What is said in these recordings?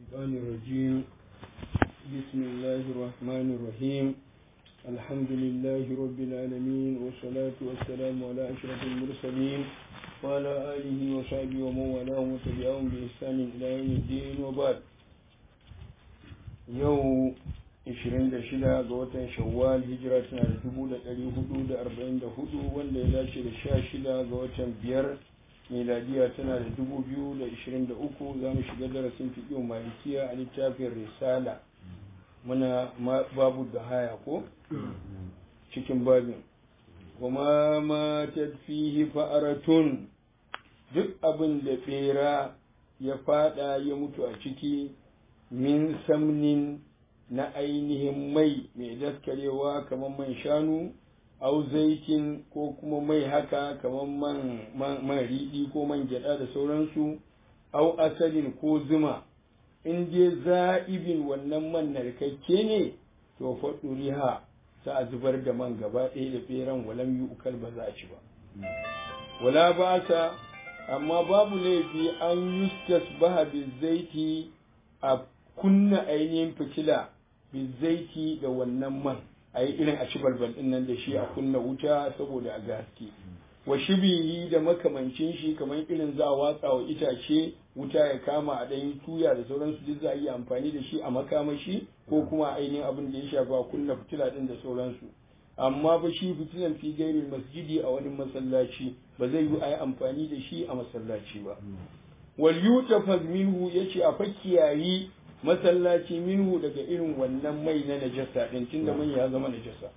الشيطان الرجيم بسم الله الرحمن الرحيم الحمد لله رب العالمين والصلاة والسلام على أشرف المرسلين وعلى آله وصحبه ومن والاه وتبعهم بإحسان إلى يوم الدين وبعد يوم 26 ga watan shawwal hijira tana da 1444 wanda ya dace da 16 ga watan biyar miladiya tana da 2023 za mu shiga darasin fiƙin malikiya a littafin risala muna babu da haya ko cikin babin kuma ma fihi fa'aratun duk abin da bera ya fada ya mutu a ciki min samnin na ainihin mai mai daskarewa kamar man shanu au zaitin ko kuma mai haka kamar man, man, riɗi ko man gyaɗa da sauransu au asalin ko zuma in je za'ibin wannan man narkakke ne to faɗuriha za a zubar da man gaba ɗaya da ɓeran walam yi ukal ba za a ci ba wala ba sa amma babu laifi an yustas baha zaiti a kunna ainihin fitila bizaiti da wannan man a yi irin a ci balbal din nan da shi a kunna wuta saboda a gaske wa shibihi da makamancin shi kamar irin za a watsa wa itace wuta ya kama a ɗan tuya da sauransu duk za a yi amfani da shi a makamashi ko kuma ainihin abin da ya shafa a kunna fitila din da sauransu amma ba shi fitilan fi gairin masjidi a wani masallaci ba zai yi a yi amfani da shi a masallaci ba wal yutafaz minhu yace a fakiyayi masallaci minhu daga irin wannan mai na najasa din tunda man ya zama najasa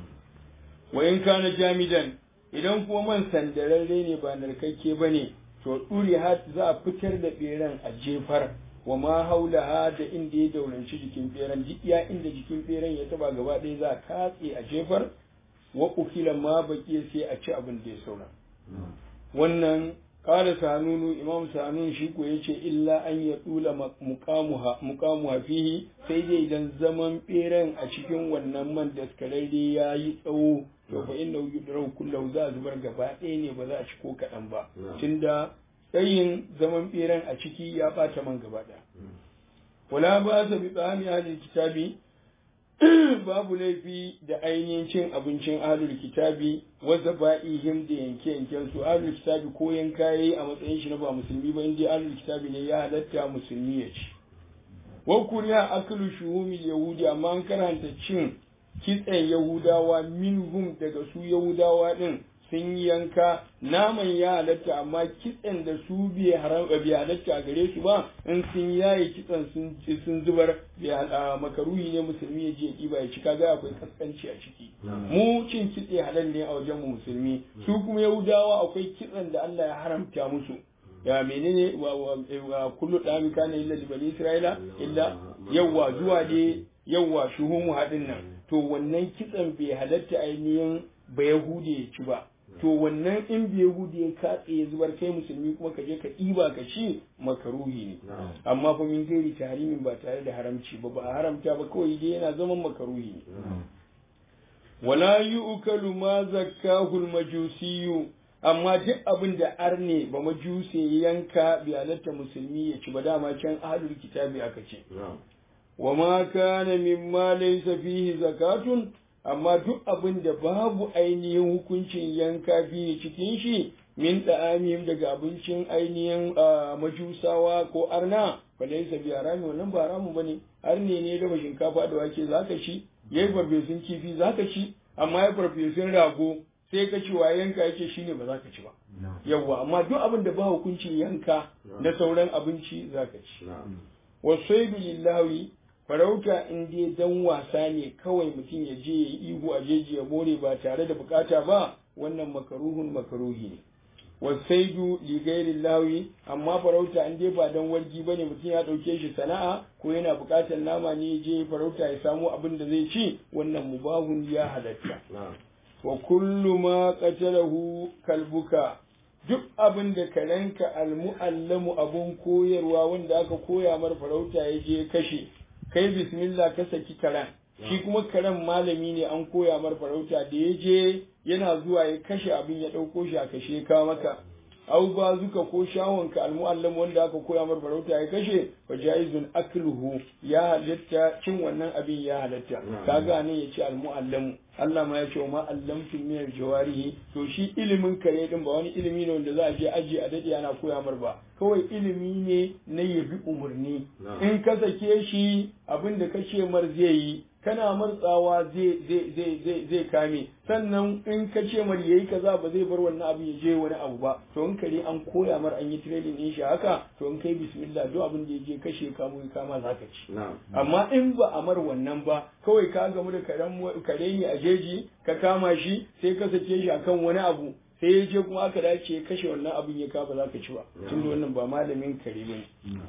wa in kana jamidan idan kuma man sandararre ne ba narkakke bane to duri hat za a fitar da beran a jefar wa ma haula da inda ya dauranci jikin beran duk ya inda jikin beran ya taba gaba ɗaya za a katse a jefar wa ukila ma baki sai a ci abin da ya saura wannan kala sanunu imam sanun shi ko yace illa an ya dula muqamuha muqamuha fihi sai dai idan zaman beren a cikin wannan man daskararre ya yi tsawo to fa inna yudrau kullahu za a zubar gaba ɗaya ne ba za a ci ko kaɗan ba tunda tsayin zaman beren a ciki ya ɓata man gaba ɗaya wala ba sa bi tsami hadin kitabi babu laifi da ainihin cin abincin ahlul kitabi wanda ba'ihim da yanke yanken su ahlul kitabi ko yanka yayi a matsayin shi na ba musulmi ba inda ahlul kitabi ne ya halatta musulmi ya ci wa kuriya aklu shuhumil yahudi amma an karanta cin kitsen yahudawa minhum daga su yahudawa din sun yanka naman ya halatta amma kitsen da su bai haram bai halatta a gare su ba in sun yaye kitsen sun sun zubar makaruhi ne musulmi ya je ya kiba ya ci kaga akwai kaskanci a ciki mu cin kitse halal ne a wajen mu musulmi su kuma yahudawa akwai kitsen da Allah ya haramta musu ya menene wa kullu dami kana illa li bani isra'ila illa yawa zuwa ne yawa shuhumu hadin nan to wannan kitsen bai halatta ainihin ba yahude ya ci ba to wannan in bai yahudi ya katse ya zubar kai musulmi kuma ka je ka ɗiba ka ci makaruhi ne amma fa min gairi tahrimin ba tare da haramci ba ba a haramta ba kawai dai yana zaman makaruhi ne wala yu'kalu ma zakkahu al-majusiyyu amma duk abin da arne ba majuse yanka bi halatta musulmi ya ci ba dama can ahlul kitabi aka ce wa ma kana mimma laysa fihi zakatun amma duk abin da babu ainihin hukuncin yanka biyu cikin shi min da'amihim daga abincin ainihin majusawa ko arna falaisa bi harami wannan ba haramu bane arne ne da shinkafa da wake zaka ci yayi farfesun kifi zaka ci amma ya farfesun rago sai ka ci wa yanka yake shine ba zaka ci ba yawa amma duk abin da ba hukuncin yanka na sauran abinci zaka ci wasaidu lillahi farauta in dai dan wasa ne kawai mutum ya je ya yi ihu a jeji ya more ba tare da bukata ba wannan makaruhun makaruhi ne wasaidu li ghairi lawi amma farauta in dai ba dan wargi bane mutum ya dauke shi sana'a ko yana bukatar nama ne je farauta ya samu abin da zai ci wannan mubahun ya halatta wa kullu ma qatalahu kalbuka duk abin da karenka almu'allamu abun koyarwa wanda aka koya mar farauta ya je kashe kai bismillah ka saki karen shi kuma karen malami ne an koya mar farauta da ya je yana zuwa ya kashe abin ya ɗauko shi a kashe ka maka au ba zuka ko shawonka almuallam wanda aka koya mar farauta ya kashe fa jaizun akluhu ya halatta cin wannan abin ya halatta kaga nan ya ce almuallam Allah ma ya ce ma allamtum min aljawarihi to shi ilimin kare din ba wani ilimi ne wanda za a je aji a dade ana koya mar ba kawai ilimi ne na yabi umarni in ka sake shi abin da ka ce mar zai yi kana martsawa zai zai zai zai zai kame sannan in ka ce mar yayi kaza ba zai bar wannan abu ya je wani abu ba to in kare an koya mar an yi training din shi haka to in kai bismillah duk abin da ya je kashe ka mu kama zaka ci amma in ba a mar wannan ba kawai ka gamu da karen kare ne a jeji ka kama shi sai ka sake shi akan wani abu sai ya je kuma aka dace ya kashe wannan abin ya ka ba za ka ci ba tunda wannan ba malamin kare ne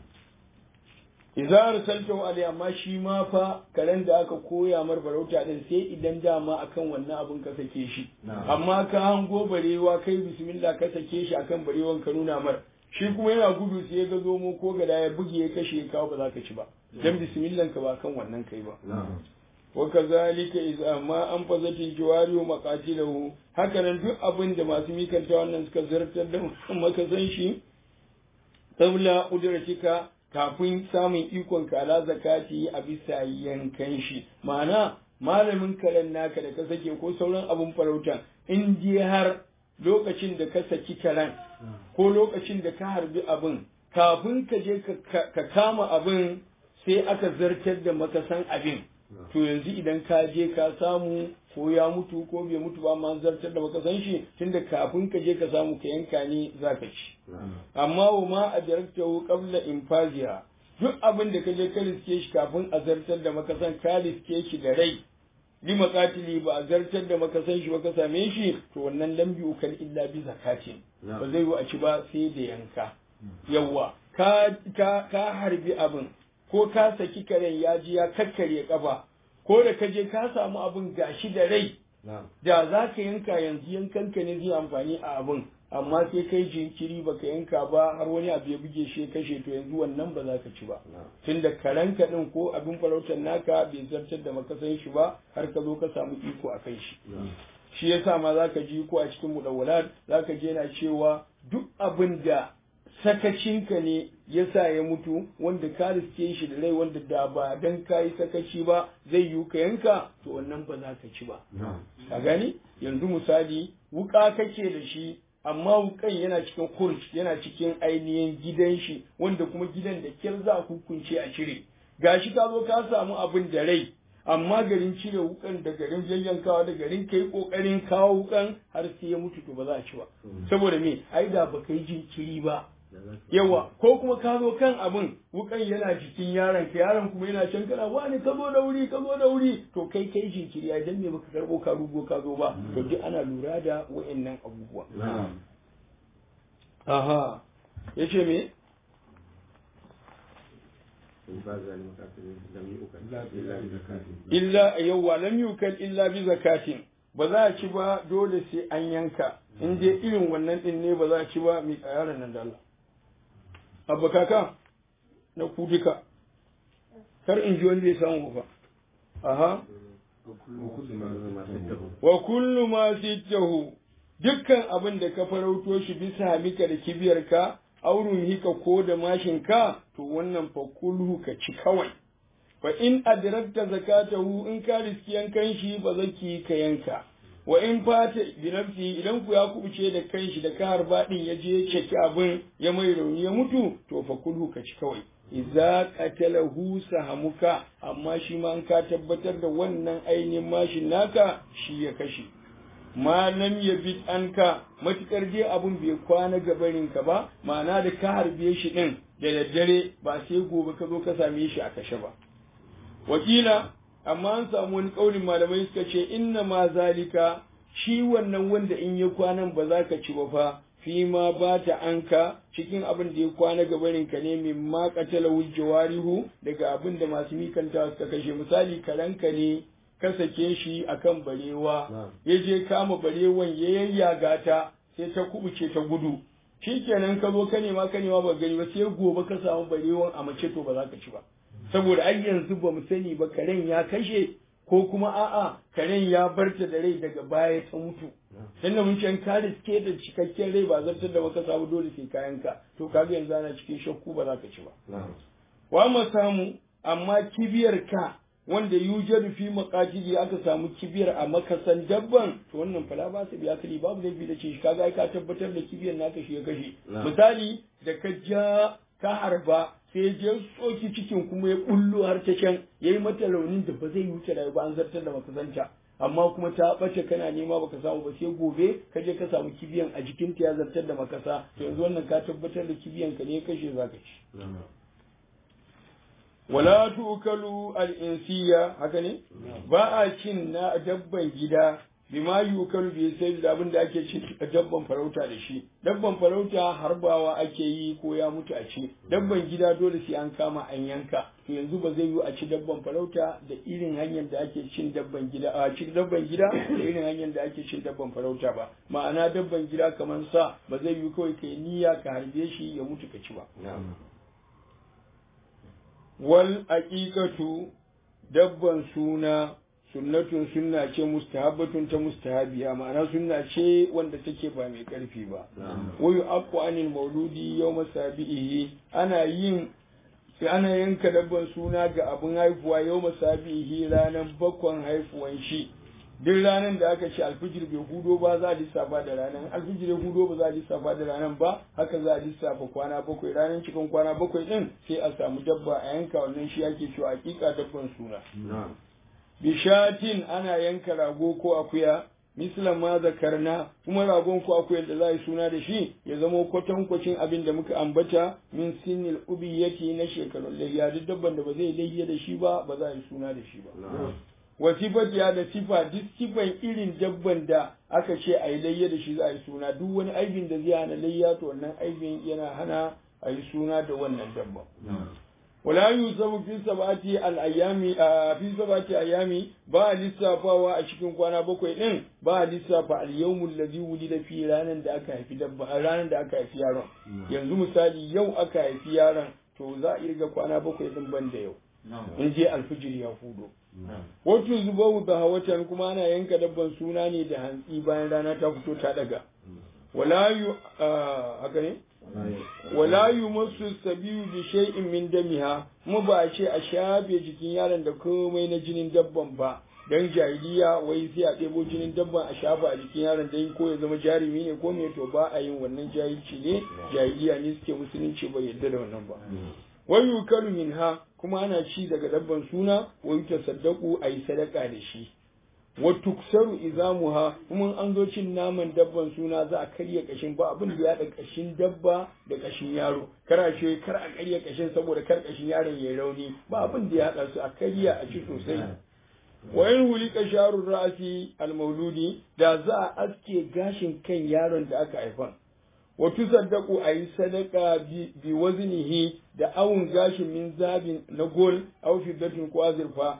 idza arsaltahu alai amma shi ma fa karen da aka koya mar farauta din sai idan dama akan wannan abun ka sake shi amma ka hango barewa kai bismillah ka sake shi akan barewan ka nuna mar shi kuma yana gudu sai ya ga zomo ko gada ya buge ya kashe ka ba za ka ci ba dan bismillah ka ba kan wannan kai ba wa kazalika idza ma an fazati jiwari wa maqatilahu haka nan duk abin da masu mikanta wannan suka zartar da maka san shi tabla udratika kafin samun ikon ka ala zakati a bisa yankan shi ma'ana malamin karen naka da ka sake ko sauran abun farauta in je har lokacin da ka saki karen ko lokacin da ka harbi abin kafin ka je ka kama abin sai aka zartar da makasan abin to yanzu idan ka je ka samu ko ya mutu ko bai mutu ba ma zartar da baka san shi tunda kafin ka je ka samu ka yanka ne za ka ci amma wa ma a daraktahu qabla infaziha duk abin da ka je ka riske shi kafin a zartar da maka san ka riske shi da rai li maqatili ba a zartar da maka san shi ba ka same shi to wannan lambi ukal illa bi zakatin ba zai yi a ci ba sai da yanka yawa ka ka ka harbi abin ko ka saki karen ya ji ya kakkarye kafa ko da ka je ka samu abin gashi da rai da za ka yanka yanzu yankanka ne zai amfani a abin amma sai kai jinkiri baka yanka ba har wani abu ya buge shi kashe to yanzu wannan ba za ka ci ba tunda karanka din ko abin farautar naka bai zartar da makasan shi ba har ka zo ka samu iko a kai shi shi yasa ma za ka ji ko a cikin mudawwalat za ka je na cewa duk abin da sakacinka ne ya sa ya mutu wanda ka riske shi da rai wanda da ba dan ka yi sakaci ba zai yi ka yanka to wannan ba za ka ci ba ka gani yanzu misali wuka kake da shi amma wukan yana cikin kurj yana cikin ainihin gidan shi wanda kuma gidan da kyar za a hukunce a cire gashi ka zo ka samu abin da rai amma garin cire wukan da garin yayyankawa da garin kai kokarin kawo wukan har sai ya mutu to ba za a ci ba saboda me ai da ba kai jinkiri ba yawa ko kuma ka zo kan abin wukan yana jikin yaron ka yaron kuma yana can kana wani ka zo da wuri ka zo da wuri to kai kai jinkiri ai dan me baka karbo ka rugo ka zo ba to duk ana lura da wayannan abubuwa aha yace me illa yawa lam yukal illa bi zakatin ba za a ci ba dole sai an yanka in dai irin wannan din ne ba za a ci ba mi yaron nan da Allah abba kaka na ku duka kar in ji wani bai samu ba aha wa kullu ma sittahu dukkan abin da ka farauto shi bisa hamika da kibiyarka aurun hika ko da mashinka to wannan fa kulhu ka ci kawai fa in adrakta zakatahu in ka riski yankan shi ba zaki ka yanka wa in fata bi nafsi idan ku ya kubuce da kanshi da kahar badin ya je ceki abin ya mai rauni ya mutu to fa kulhu ka ci kawai idza qatalahu sahamuka amma shi ma an ka tabbatar da wannan ainihin mashin naka shi ya kashe ma lam yabit anka matukar je abun bai kwana gabarin ka ba ma'ana da ka harbe shi din da daddare ba sai gobe ka zo ka same shi a kashe ba wakila amma an samu wani kaulin malamai suka ce inna ma zalika shi wannan wanda in ya kwanan ba za ka ci ba fa fi ma ba ta anka cikin abin da ya kwana gabarin ka ne min ma qatala jawarihu daga abin da masu mikanta suka kashe misali karanka ne ka sake shi akan barewa ya je kama barewan ya yayyaga ta sai ta kubuce ta gudu shikenan ka zo ka nema ka nema ba gani ba sai gobe ka samu barewan a mace to ba za ka ci ba saboda ai yanzu ba mu sani ba karen ya kashe ko kuma a'a karen ya barta da rai daga baya ta mutu tunda mun ce ka riske da cikakken rai ba zartar da maka samu dole sai kayanka to kaga yanzu ana cikin shakku ba za ka ci ba wa mu samu amma kibiyar ka wanda yujadu fi maqatili aka samu kibiyar a makasan dabban to wannan fala ba su biya kali babu laifi da ce kaga ai ka tabbatar da kibiyar naka shi ya kashe misali da ka ja ka harba sai ya je tsoki cikin kuma ya bullo har ta can yayi mata raunin da ba zai wuce da ba an zartar da makasanta amma kuma ta bace kana nema baka samu ba sai gobe ka je ka samu kibiyan a jikin ta ya zartar da makasa to yanzu wannan ka tabbatar da kibiyan ka ne ya kashe zaka ci wala tukalu al-insiya haka ne ba a cin na dabban gida bima yukalu bi sai da abin da ake cin dabban farauta da shi dabban farauta harbawa ake yi ko ya mutu a ci dabban gida dole sai an kama an yanka to yanzu ba zai yi a ci dabban farauta da irin hanyar da ake cin dabban gida a cin dabban gida da irin hanyar da ake cin dabban farauta ba ma'ana dabban gida kamar sa ba zai yi kawai kai niyya ka harbe shi ya mutu ka ci ba wal aqiqatu dabban suna sunnatun sunna ce mustahabbatun ta mustahabiya ma'ana sunna ce wanda take ba mai karfi ba wa yu'aqqu anil mauludi yawma sabihi ana yin sai ana yanka dabban suna ga abin haifuwa yawma sabihi ranar bakwan haifuwan shi duk ranar da aka ce alfijir bai hudo ba za a lissafa da ranar alfijir ya hudo ba za a lissafa da ranar ba haka za a lissafa kwana bakwai ranar cikin kwana bakwai din sai a samu dabba a yanka wannan shi ake cewa hakika dabban suna bishatin ana yanka rago ko akuya mislan ma zakarna kuma ragon ko akuyar da za a yi suna da shi ya zama kwatankwacin abin da muka ambata min sinil ubiyati na shekarun layya duk dabban da ba zai layya da shi ba ba za a yi suna da shi ba wa sifatiya da sifa duk sifan irin dabban da aka ce a yi layya da shi za a yi suna duk wani aibin da zai hana layya to wannan aibin yana hana a yi suna da wannan dabban wala yusabu fi sabati al-ayami fi sabati ayami ba lissafawa a cikin kwana bakwai din ba lissafa al-yawmul ladhi wulida fi ranan da aka haifi dabba ranan da aka haifi yaron yanzu misali yau aka haifi yaron to za a irga kwana bakwai din ban da yau in je alfijir ya fudo wato zubahu da hawatan kuma ana yanka dabban suna ne da hantsi bayan rana ta fito ta daga wala yu haka ne wala yumassu sabiyu bi shay'in min damiha mu ba a ce a shafe jikin yaron da komai na jinin dabban ba dan jahiliya wai sai a ɗebo jinin dabban a shafa a jikin yaron dan ko ya zama jarumi ne ko me to ba a yin wannan jahilci ne jahiliya ne suke musulunci bai yarda da wannan ba wa yukalu minha kuma ana ci daga dabban suna wa yutasaddaqu ayi sadaka da shi wa tuksaru izamuha kuma an zo cin naman dabban suna za a karya kashin ba abin da ya da kashin dabba da kashin yaro kar a ce kar a karya kashin saboda kar kashin yaron ya rauni ba abin da ya haɗa su a karya a ci sosai wa in hulika sharur ra'si al-mauludi da za a aske gashin kan yaron da aka haifa wa tusaddaqu ayi sadaka bi waznihi da awun gashin min zabin na gol aw fiddatin ko azurfa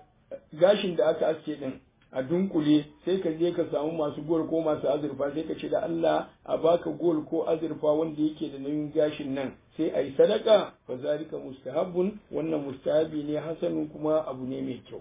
gashin da aka aske din a dunkule sai ka je ka samu masu gol ko masu azurfa sai ka ce da Allah a baka gol ko azurfa wanda yake da nauyin gashin nan sai a yi sadaka fa zalika mustahabbun wannan mustahabi ne hasanun kuma abu ne mai kyau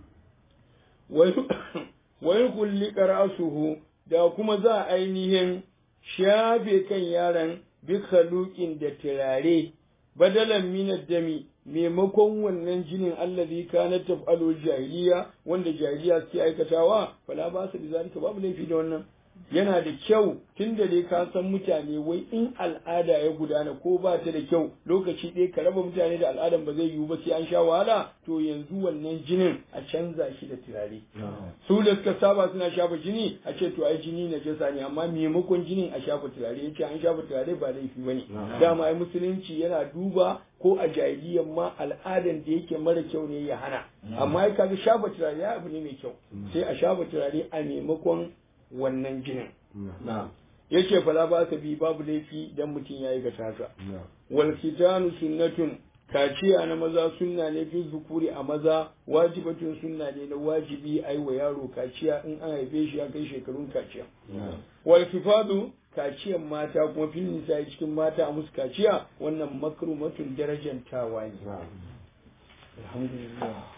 wai kulli ra'suhu da kuma za a ainihin shafe kan yaron bi khaluqin da turare badalan min dami maimakon wannan jinin allazi kana taf'alu jahiliya wanda jahiliya suke aikatawa fala ba su bi zalika babu laifi da wannan yana da kyau tun da dai ka san mutane wai in al'ada ya gudana ko ba ta da kyau lokaci ɗaya ka raba mutane da al'adan ba zai yiwu ba sai an sha wahala to yanzu wannan jinin a canza shi da turare su da suka saba suna shafa jini a ce to ai jini na jasa ne amma maimakon jinin a shafa turare yace an shafa turare ba laifi bane dama ai musulunci yana duba ko a jahiliyyar ma al'adan da yake mara kyau ne ya hana amma ai kaga shafa turare ya abu ne mai kyau sai a shafa turare a maimakon wannan jinin. Ya ce fala ba ka bi babu laifi dan mutum ya yi ga haka. Wal kitanu sunnatun kaciya na maza sunna ne fi zukuri a maza wajibatun sunna ne na wajibi a yi wa yaro kaciya in an haife shi ya kai shekarun kaciya. Wal kifadu kaciyan mata kuma fil nisa cikin mata a musu kaciya wannan makrumatun darajantawa ne. Alhamdulillah.